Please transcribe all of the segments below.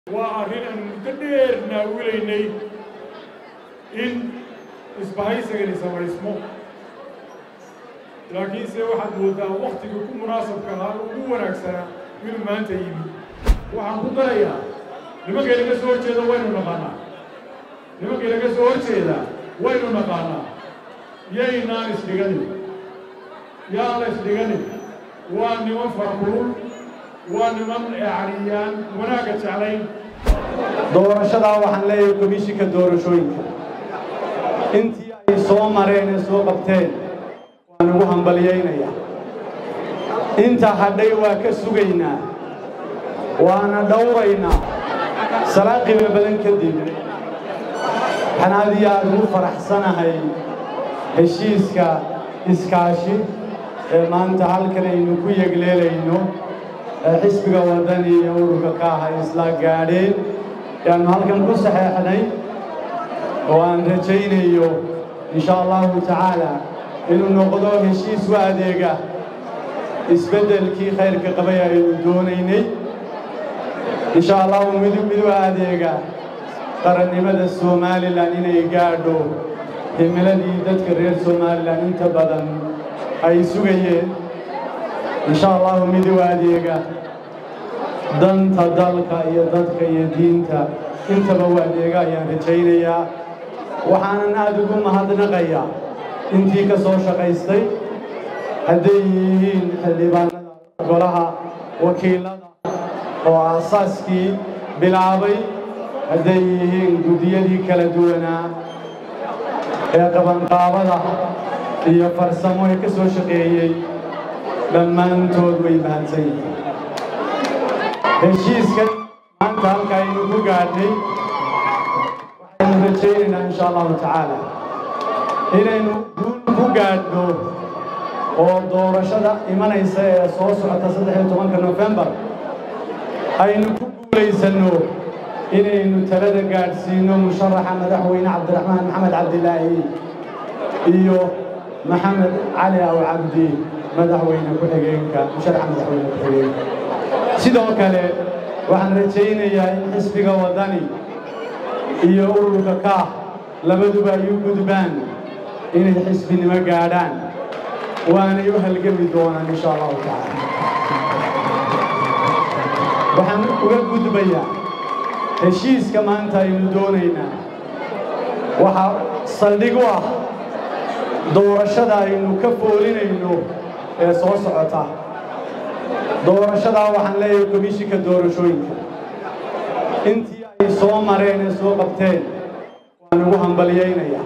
waa arrin aan muddo dheer naawilaynay in isbahaysigani samaysmo laakiinse waxaad mooddaa wakhtiga ku munaasabka ahaa ugu wanaagsanaa inuu maanta yimi waxaan ku darayaa nimankay laga soo horjeeda waynu naqaanaa nimankay laga soo horjeeda waynu naqaanaa yaynaan isdhiganin yaan la isdhiganin waa niman farakulul waa niman eecaniyaan wanaagga jeclayn doorashadaa waxaan leeyahay komishinka doorashooyinka intii ay soo mareen ee soo qabteen waan ugu hambalyaynayaa inta hadhay waa ka sugaynaa waana dhowraynaa salaan qiimo badan kadib waxaan aad iyo aad ugu faraxsanahay heshiiska iskaashi ee maanta halkan aynu ku yegleelayno ee xisbiga waddani iyo ururka ka aha isla gaadheen yaannu halkan ku saxeexnay oo aan rajaynayo insha allahu tacaala inuu noqdo heshiis u adeega isbeddelkii khayrka qabay aynu doonaynay insha allahu midub mid u adeega qarannimada somalilan inay gaadho himiladii dadka reer somalilan inta badan ay sugayeen insha allahu mid u adeega danta dalka iyo dadka iyo diinta intaba u adeega ayaan rajaynayaa waxaanan aad ugu mahadnaqayaa intii ka soo shaqaystay hadday yihiin xildhibaanada golaha wakiilada oo aasaaskii bilaabay hadday yihiin guddiyadii kala duwanaa ee qabanqaabada iyo farsamo ee ka soo shaqeeyey dhammaantood way mahadsan yihiin heshiiskan maanta halka aynu ku gaadhnay waxaynu rajaynaynaa insha allahu tacaala inaynu guul ku gaadhno oo doorashada imanaysa ee soo socota saddex iyo tobanka nofembar aynu ku guulaysanno inaynu talada gaadhsiino musharaxa madaxweyne cabdiraxmaan maxamed cabdilaahi iyo maxamed cali aw cabdi madaxweyne ku-xigeenka musharaxa madaxweyne ku-xigeenka sidoo kale waxaan rajaynayaa in xisbiga waddani iyo ururka kaah labaduba ay u gudbaan inay xisbinimo gaadhaan waanay u halgami doonaan insha allahu tacaala waxaan uga gudbayaa heshiiska maanta aynu doonaynaa waxaa saldhig u ah doorashada aynu ka foolinayno ee soo socota doorashadaa waxaan leeyahay komishinka doorashooyinka intii ay soo mareen ee soo qabteen waan ugu hambalyaynayaa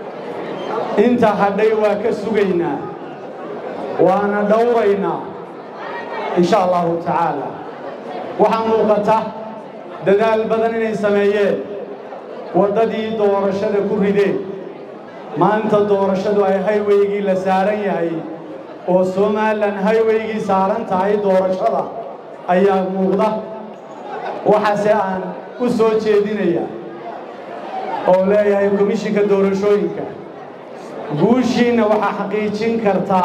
inta hadhay waa ka sugaynaa waana dhowraynaa insha allahu tacaala waxaa muuqata dadaal badan inay sameeyeen waddadii doorashada ku rideen maanta doorashadu ay hayweygii la saaran yahay oo somalilan hayweygii saaran tahay doorashada ayaa muuqda waxaase aan u soo jeedinaya oo leeyahay komishinka doorashooyinka guushiinna waxaa xaqiijin karta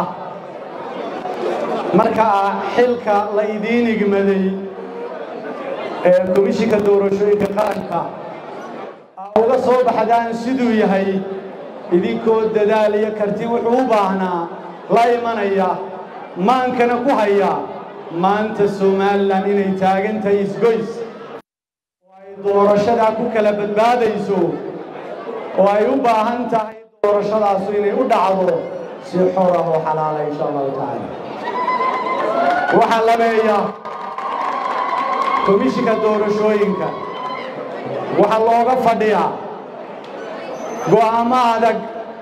marka xilka la idiin igmaday ee komishinka doorashooyinka qaranka aa uga soo baxdaan siduu yahay idinkoo dadaal iyo karti wuxuu u baahnaa la imanaya maankana ku haya maanta somalilan inay taagan tahay isgoys oo ay doorashadaa ku kala badbaadayso oo ay u baahan tahay doorashadaasu inay u dhacdo si xor ah oo xalaala insha allahu tacaala waxaa labeeya komishinka doorashooyinka waxaa looga fadhiyaa go'aamo adag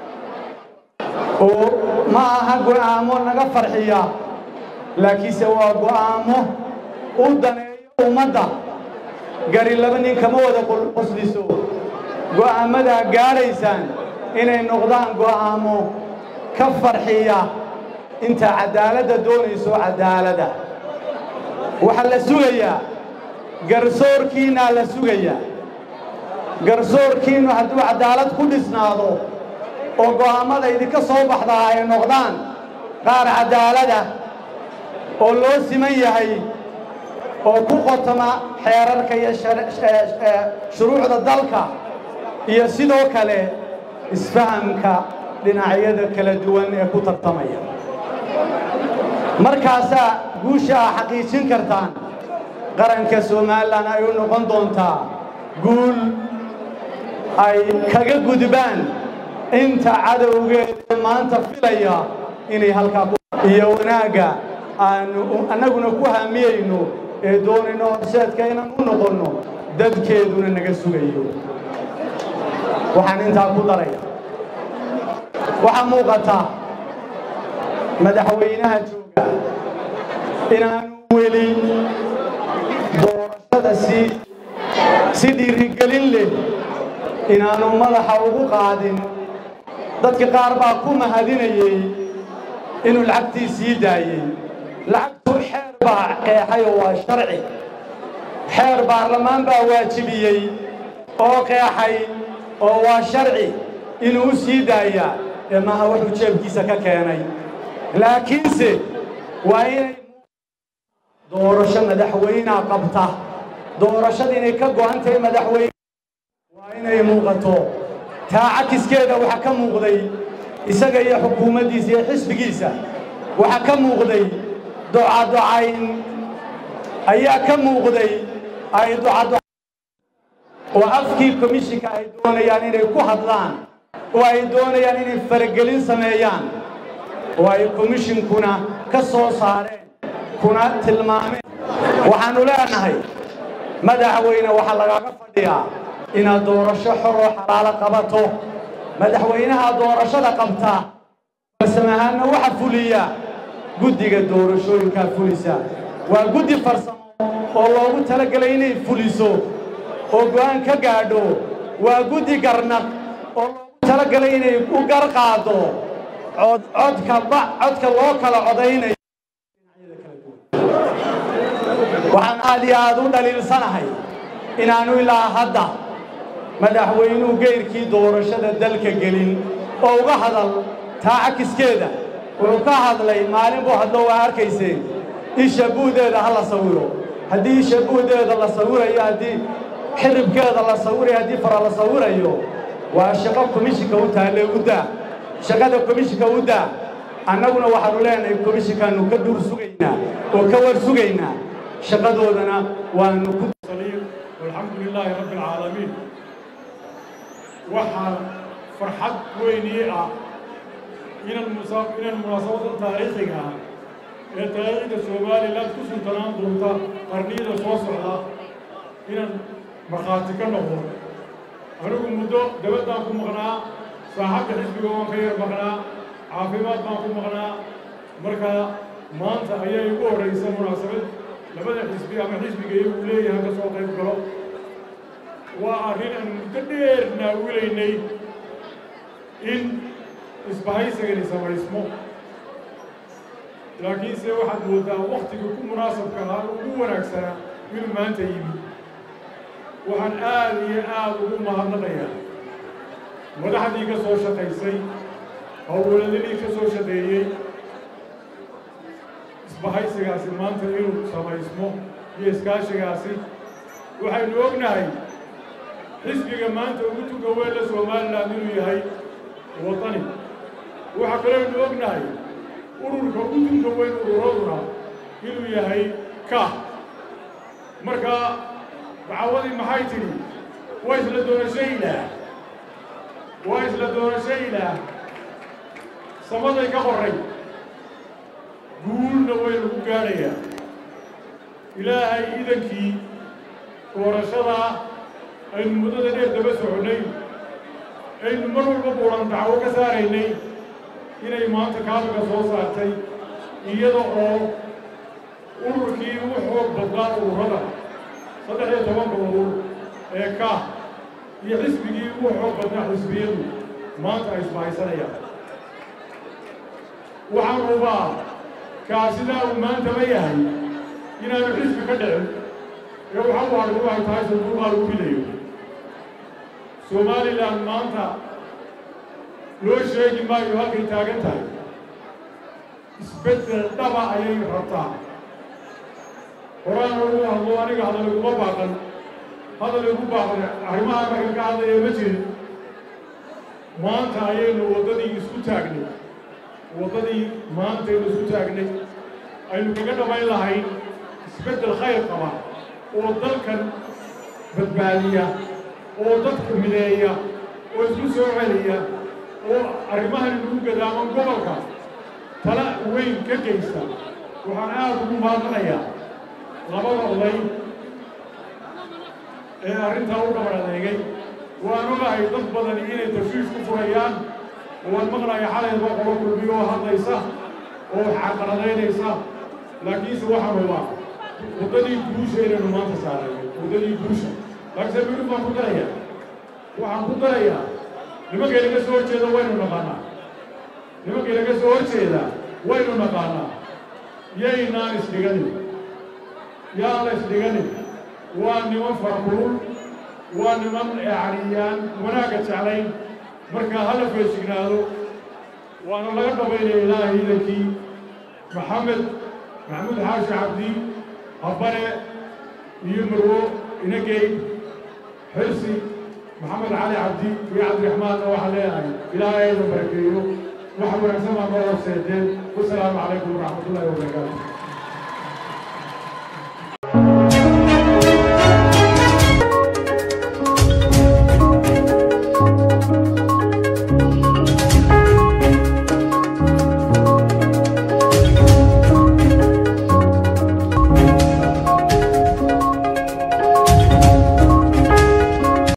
oo ma aha go'aamo naga farxiya laakiinse waa go'aamo u daneeyo ummadda gari laba nin kama wada qosliso go'aamadaa gaadhaysaan inay noqdaan go'aamo ka farxiya inta caddaaladda doonayso caddaalada waxaa la sugayaa garsoorkiinnaa la sugayaa garsoorkiinnu hadduu caddaalad ku dhisnaado oo go'aammada idinka soo baxdaa ay noqdaan qaar caddaalada oo loo siman yahay oo ku qotoma xeerarka iyo shuruucda dalka iyo sidoo kale isfahamka dhinacyada kala duwan ee ku tartamaya markaasaa guusha aa xaqiijin kartaan qaranka somalilan ay u noqon doontaa guul ay kaga gudbaan inta cadowgeeda maanta filaya inay halkaa iyo wanaagga aanu annaguna ku haamiyeyno ee doonayno horseedka inaan u noqonno dadkeeduna naga sugayo waxaan intaa ku daraya waxaa muuqata madaxweynaha jooga inaanu weli doorashada si si dhiirigelin leh inaanu madaxa ugu qaadin dadka qaar baa ku mahadinayey inuu lacagtii sii daayey lacagtu xeer baa qeexay oo waa sharci xeer baarlamaan baa waajibiyey oo qeexay oo waa sharci inuu u sii daayaa ee maaha wuxuu jeebkiisa ka keenay laakiinse waa inay doorasho madaxweynea qabta doorashada inay ka go'an tahay madaxweyne waa inay muuqato taa cakiskeeda waxaa ka muuqday isaga iyo xukuumaddiisa iyo xisbigiisa waxaa ka muuqday docadocayn ayaa ka muuqday ay docado oo afkii komishinka ay doonayaan inay ku hadlaan oo ay doonayaan inay faragelin sameeyaan oo ay komishinkuna ka soo saareen kuna tilmaameen waxaannu leenahay madaxweyne waxaa lagaaga fadhiyaa inaad doorasho xor oo xalaalo qabato madaxweynaha doorashada qabta farsamahaanna waxa fuliya guddiga doorashooyinkaa fulisa waa guddi farsamo oo loogu talagelay inay fuliso oo go'aan ka gaadho waa guddi garnaq oo loogu talagalay inay u gar qaado cod codka ba codka loo kala codaynayo waxaan aad iyo aad u dhaliilsanahay inaanu ilaa hadda madaxweynuhu geyrkii doorashada dalka gelin oo uga hadal taa cakiskeeda wuxuu ka hadlay maalin buu hadlo waa arkayseen isha buudeeda ha la sawiro haddii isha buudeeda la sawirayo haddii xiribkeeda la sawirayo haddii fara la sawirayo waa shaqo komishinka u taalle u daa shaqada komishinka u daa annaguna waxaanu leenahay komishinkaanu ka dhuur sugaynaa oo ka war sugaynaa shaqadoodana waanu ku والحمد لله رب العالمين waxaa farxad weynii ah inan inan munaasabada taariikhiga ah ee taariikhda somalilan ku suntanaan doonta qarniyada soo socda inaan markhaati ka noqdo anigu muddo dabaddaan ku maqnaa saaxabka xisbiga waan ka yar maqnaa caafimaad baan ku maqnaa marka maanta ayaa igu horraysa munaasabad labada xisbi ama xisbiga iyagu leeyahay ka soo qayb galo waa arrin aan muddo dheer naawilaynay in isbahaysigani samaysmo laakiinse waxaad mooddaa wakhtiga ku munaasabka ahaa ugu wanaagsanaa inuu maanta yimi waxaan aad iyo aad ugu mahadnaqayaa madaxdii ka soo shaqaysay howlwaladadii ka soo shaqeeyey isbahaysigaasi maanta inuu samaysmo iyo iskaashigaasi waxaynu ognahay xisbiga maanta ugu tuga weynla somalilan inuu yahay waطani waxaa kalooynu ognahay ururka ugu tunka weyn ururaduna inuu yahay ka marka dacawadii maxay tidhi waa isla doorashaylah waa isla doorashaylah samaday ka qoray guulna way lagu gaadhayaa ilaahay idankii doorashadaa aynu muddada dheer daba soconnay aynu mar walba buuran dacwo ka saaraynay inay maanta kaabiga soo saartay iyada oo ururkii u xoog badnaa ururada saddex iyo tobanka urur ee ka iyo xisbigii u xoog badnaa xisbiyadu maanta ay isbahaysanayaan waxaan hubaa kaasidaa uu maantaba yahay inaanu xisbi ka dhicin ee waxa u hadhu ay tahay sanduuqaa lagu ridayo somalilan maanta loo sheegi maayo halkay taagan tahay isbeddel dhaba ayay rabtaa horaan ugu hadlo aniga hadal iguma baaqan hadal igu baaqan arrimaha markan ka hadlaya ma jirin maanta ayaynu waddadii isku taagnay waddadii maantaynu isku taagnay aynu kaga dhammayn lahayn isbeddel khayr qaba oo dalkan badbaadiya oo dadka mideeya oo isku soo celiya oo arrimahan inugu gadaaman gobolka tala weyn ka geysta waxaan aad ugu maadanayaa labada oday ee arrintaa u dhabar adeegay waan ogahay dad badan inay tafshiish ku furayaan waan maqlaya xalayba qolo kulmiyo oo hadlaysa oo xaqaradaynaysa laakiinse waxaan hubaa waddadii guusha inaynu maanta saaray waddadii guusha laakiinse midhib baan ku darayaa waxaan ku darayaa nimankay naga soo horjeeda waynu naqaanaa nimankay naga soo horjeeda waynu naqaanaa yaynaan isdhiganin yaan la isdhiganin waa niman farkulul waa niman yacniyaan wanaagga jeclayn marka hala feejignaado waana laga dhabaynaya ilaahay idankii maxamed maxamuud xaashi cabdi habbane iyo marwo inagey xirsi maxamed cali cabdi iyo cabdiraxmaanna waxaan leeyahay ilaahay aydan barakeeyo wax wanaagsan baa noo horseedeen wasalaamu calaykum waraxmat ullahi wabarakaatu